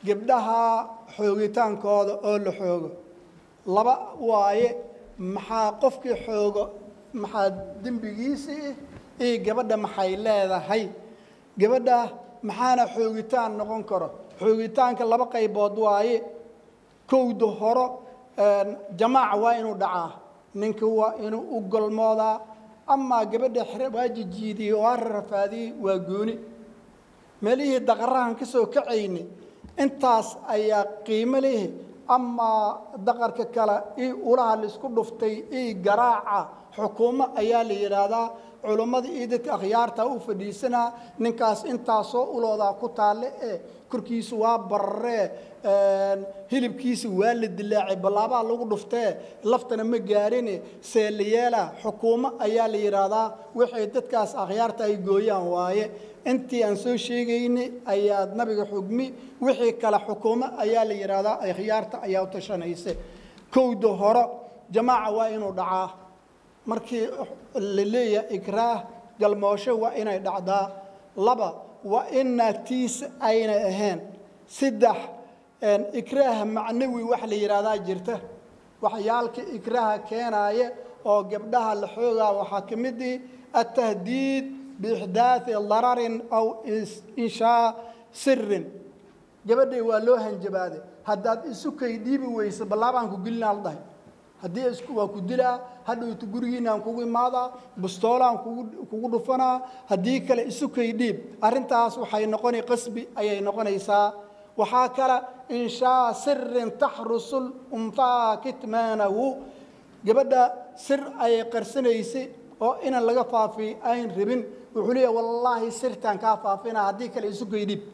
gabdhaha xoogitaankooda oo la xoogo laba waaye maxaa qofkii xoogo maxaa dembigiisii iyo gabadha maxay leedahay gabadha maxaana xoogitaan noqon karo xoogitaanka laba qaybood waaye kowda horo jamaaca waa inuu dhacaa ninka waa inuu u golmoodaa amaa gabadha waa jijiidiyey waa rafaadiyey waa gooni meelihii daqarahan ka soo kacayni intaas ayaa qiimo leh amaa daqarka kale io ulaha laisku dhuftay io garaaca xukuumo ayaa la yidhaahdaa culummada iyo dadka akhyaarta u fadhiisanaa ninkaas intaasoo uloodaa ku taalle ee korkiisu waa bararee hilibkiisa waa la dilaacay ballaabaa lagu dhuftee laftana ma gaarine seelayeela xukuumo ayaa la yidhaahdaa waxay dadkaas akhyaarta ay gooyaan waaye intii aan soo sheegaynay ayaad nabiga xugmi wixii kale xukuumo ayaa la yidhaahdaa akhyaarta ayaa u tashanaysa kowda horo jamaaca waa inuu dhacaa markii la leeyahay ikraah galmoosho waa inay dhacdaa laba waa in naagtiisa aynay ahayn saddex ikraaha macnawi wax la yidhaahdaa jirta waxyaalka ikraaha keenaaya oo gabdhaha la xoogaa waxaa ka mid ihi atahdiid biixdaai dararin aw inshaa sirin gabadhay waa loo hanjabaaday haddaad isu kay dhiibi weyso ballaabaan ku gelinaa la dhahay haddii isku waa ku dilaa hadhowta gurigiinaan kugu imaadaa bustoolaan kugu dhufanaa haddii kale isu kay dhiib arrintaas waxay noqona qasbi ayay noqonaysaa waxaa kale inshaa sirin taxrusul unhaa kitmaanahu gabadha sir ayay qarsanaysay oo inan laga faafiyo ayn rabin wuxuu leeyahy wallaahi sirtaan kaa faafina haddii kale isu kay dhiib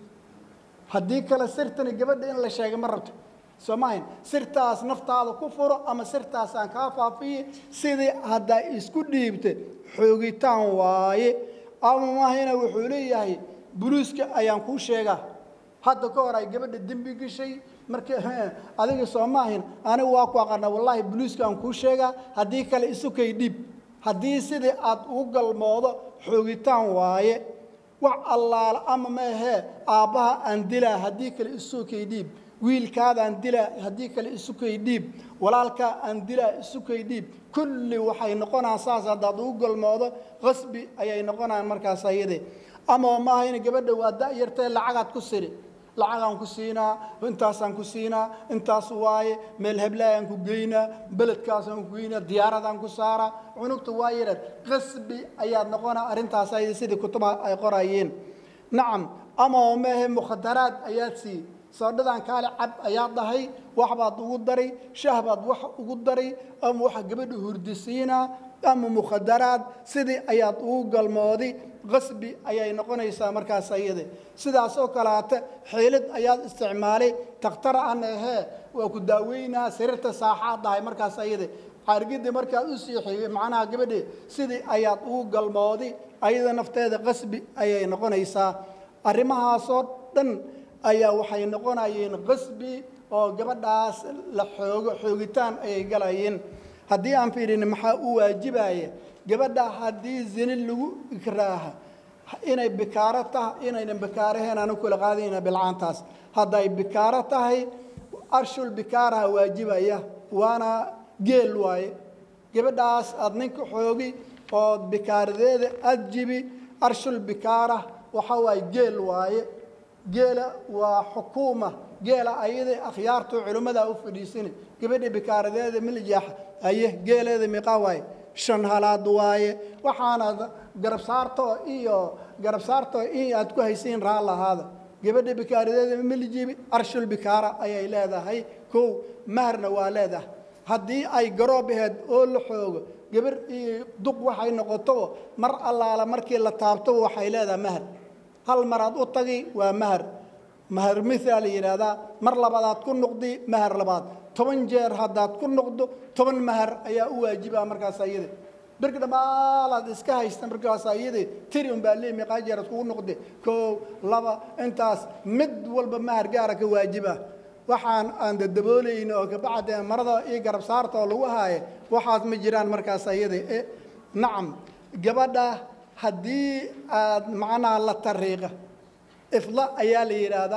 haddii kale sirtani gabadha in la sheegay ma rabto soo maahayn sirtaas naftaada ku furo ama sirtaasaan kaa faafiye sidii haddaa isku dhiibta xoogitaan waaye ama maahayna wuxuu leeyahay buluuska ayaan kuu sheegaa hadda ka hor ay gabadha dembi gashay marka adiga soo maahayn anigu waa ku aqana wallaahi buluuska aan kuu sheegaa haddii kale isu kay dhiib haddii sidii aad ugu galmoodo xoogitaan waaye wax allaala ama maahee aabbaha aan dilaa haddii kale isu kay dhiib wiilkaadaan dilaa haddii kale isu kay dhiib walaalkaa aan dilaa isu kay dhiib kulli waxay noqonaan saas haddaad ugu galmoodo qasbi ayay noqonaan markaas ayade ama maahayna gabadha waa da'yartee lacagaad ku siri lacagaan ku siinaa intaasaan ku siinaa intaas waaye meel heblaayaan ku geynaa beledkaasaan ku geynaa diyaaradaan ku saaraa cunugta waa yareed qasbi ayaad noqonaa arrintaas ayada sidii kutuba ay qorayeen nacam ama maahe mukhadaraad ayaad sii soodhadan kaale cab ayaa dhahay waxbaad ugu daray shah baad wax ugu daray ama waxa gabadha hurdisiinaa ama mukhadaraad sidii ayaad ugu galmoodi qasbi ayay noqonaysaa markaas ayade sidaas oo kaleata xiilid ayaad isticmaalay takhtara an ahee waa ku daaweynaa sariirta saaxaad dhahay markaas ayade xaargidii markaad u siixiyey macnaha gabadhe sidii ayaad ugu galmoodi ayada nafteeda qasbi ayay noqonaysaa arrimahaasoo dhan ayaa waxay noqonayeen qasbi oo gabadhaas la xoogo xoogitaan ayay galayeen haddii aan fiirin maxaa u waajibaya gabadha haddii zini lagu ikraaha inay bikaaro tahay inaynan bikaaraheen aanu kula qaadayna bilcaantaas hadday bikaaro tahay arshul bikaaraha waajibaya waana geel waaye gabadhaas aad ninka xoogi oo bikaaradeeda aad jibi arshul bikaara waxa waaye geel waaye geela waa xukuuma geela ayada akhyaartu culimmada u fadhiisani gabadha bikaaradeeda miljaax aye geeleeda miqa waaye shan halaad waaye waxaana garab saarto iyo garab saarto in aad ku haysiin raa lahaada gabadha bikaaradeeda miljibi arshul bikaara ayay leedahay kow maharna waa leedahay haddii ay garoob aheed oo la xoogo gabar iyo duq waxay noqotobo mar allaala markii la taabtobo waxay leedahay mahar hal maraad u tagi waa mahar mahar mithaa la yidhaahdaa mar labaadaad ku noqdi mahar labaad toban jeer haddaad ku noqdo toban mahar ayaa u waajibaa markaas ayade birka dhammaalaad iska haysta markaas ayade tiri unbaa lee meeqaa jeeraad kugu noqde koow laba intaas mid walba mahar gaara ka waajiba waxaan aan dadaboolayna oo kabacde marada iyo garab saarta oo lagu haaye waxaas ma jiraan markaas ayade nacam gabadha haddii aad macnaha la tariiqa ifla ayaa la yidhaahdaa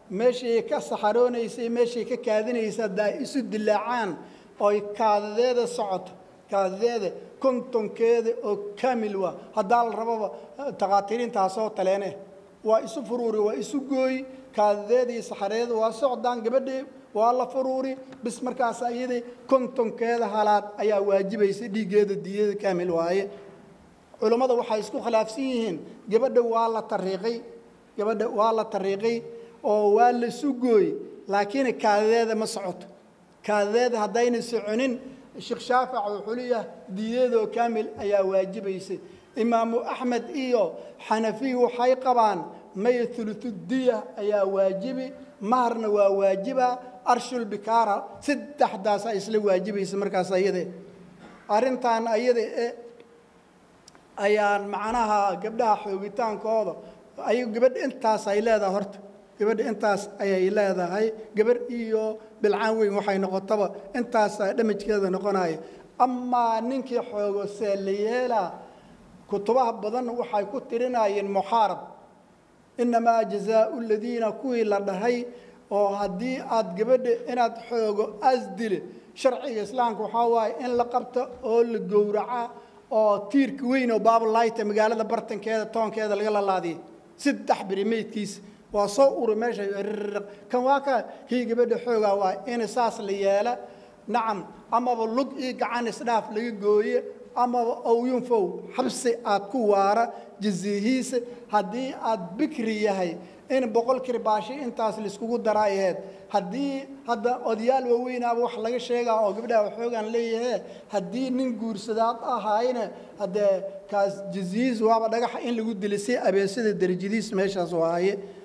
meeshii ka saxaroonaysay meeshii ka kaadinaysa haddaa isu dilaacaan oy kaadadeeda socoto kaadadeeda kontonkeeda oo kaamil waa haddaa la rababa takhaatiriintaasoo taleene waa isu furuuri waa isu gooyi kaadadeedii saxareeda waa socdaan gabadhii waa la furuuri bis markaas iyadii kontonkeeda halaad ayaa waajibaysa dhiiggeeda diyada kaamil waaye culammada waxay isku khilaafsan yihiin gabadha waa la tariiqay gabadha waa la tariiqay oo waa la sugooy laakiin kaadadeeda ma socoto kaadadeeda haddayna soconin sheekh shaafic wuxuu leeyahay diyadeedoo kaamil ayaa waajibaysa imaamu axmed iyo xanafiy waxay qabaan may thuluthudiya ayaa waajibi maharna waa waajiba arshul bikaara saddexdaas ay isla waajibaysa markaas ayade arrintan ayada e ayaan macnaha gabdhaha xoogitaankooda ay gabadha intaas ay leedahay horta gabadha intaas ayay leedahay gabarh iyo bilcaan weyn waxay noqotaba intaasaa dhamajkeeda noqonaya amaa ninkii xoogo see la yeelaa kutubaha badan waxay ku tirinayeen muxaarab innamaa jazaau ladiina kuwii la dhahay oo haddii aad gabadha inaad xoogo asdile sharciga islaamka waxaa waaye in la qabto oo la gowraca oo tiirka weyn oo baabulayta magaalada bartankeeda toonkeeda laga lalaadiyay saddex beri meydkiisa waa soo uri meesha kan waa ka kii gabadha xoogaa waa in saas la yeela nacam amaba lug iyo gacan isdhaaf laga gooye amaba owyunfow xabsi aad ku waara jaziihiisa haddii aad bikri yahay in boqol kirbaashi intaas laiskugu daraa aheyd haddii hadda odayaal waaweynaaba wax laga sheegaa oo gabdhaha waxoogaan leeyahe haddii nin guursadaad ahaayna haddee kaas jaziihiis waaba dhagaxa in lagu dilay si abeesada derajadiis meeshaas waaye